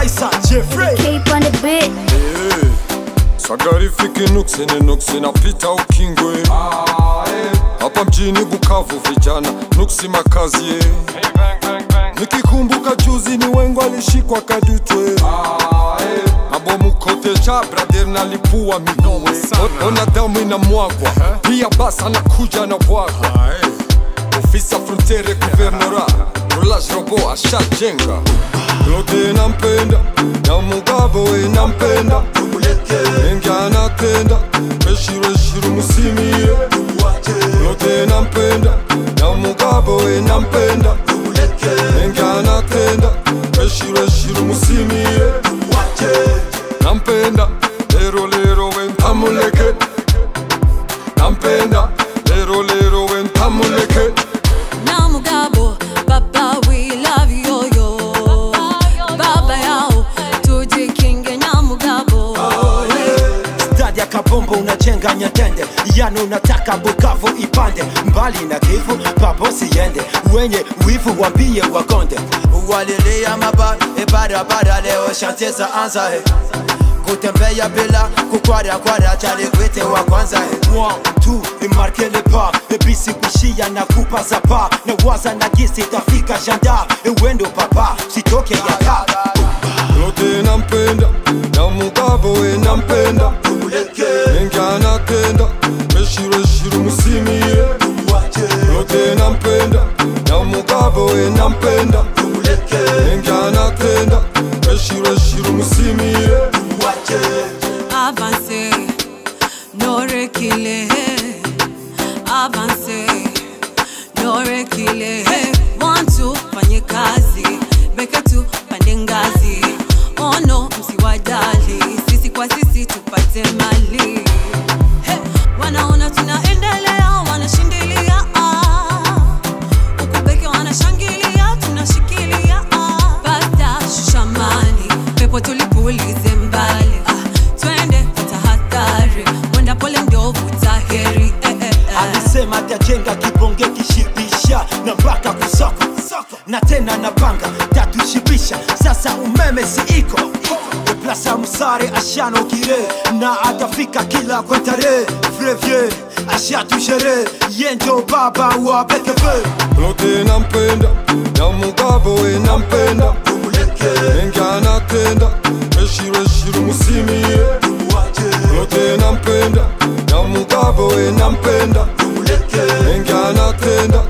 Faisal Jeffrey Keep on the beat. Eh, Sagarifiki nuksi ni nuksi napita ukingwe hapa mjini Bukavu vijana nuksi makazi ye. Nikikumbuka juzi ni wengo alishikwa kadutwe mabomu kote cha brader nalipua miguwe ona damu inamwagwa pia basi anakuja na bwagwa ofisa frontiere guvernora rulage robo ashajenga Claude nampenda na mugabo we nampenda Mengi anatenda Beshiro shiro musimire Claude nampenda na mugabo we nampenda Mengi anatenda Beshiro shiro musimire Nampenda lero lero we ntamuleke Nampenda lero lero we ntamuleke na mugabo baba we love you yo baba yao tujikinge na mugabo Stadi ya kabombo unajenga nyatende yani unataka Bukavu ipande mbali na Kivu papo siende wenye wivu wambie wakonde walilia maba ibarabara leo shantie za anza he kutembea bila kukwara kwara chali kwite wa kwanza he One, two, imarke le pas ebisi kushia na kupa za pa na waza na gisi tafika janda ewendo papa sitoke yaka Claude nampenda na mugabo we nampenda Mengi anatenda Beshiro shiro musimire Claude nampenda na mugabo we nampenda Mengi anatenda Beshiro shiro musimire avance norekile avance norekile wantu fanye kazi beke tu pande ngazi ono msiwadali sisi kwa sisi tupate mali He, wanaona tunaendelea wanashindilia ah. Huku peke wanashangilia tunashikilia ah. pata shushamani pepo tulipulize mbali ah. twende tahadhari mwenda pole ndio vutaheri eh, eh, eh. alisema atajenga kibonge kishibisha na mpaka kusoko na tena na panga tatushibisha sasa umeme si iko plasa msare ashano kire na atafika kila kwentare frevie ashatujere yendo baba wa bekeve Claude nampenda na mugabo we nampenda Mengi anatenda Beshiro shiro musimire Claude nampenda na mugabo we nampenda Mengi anatenda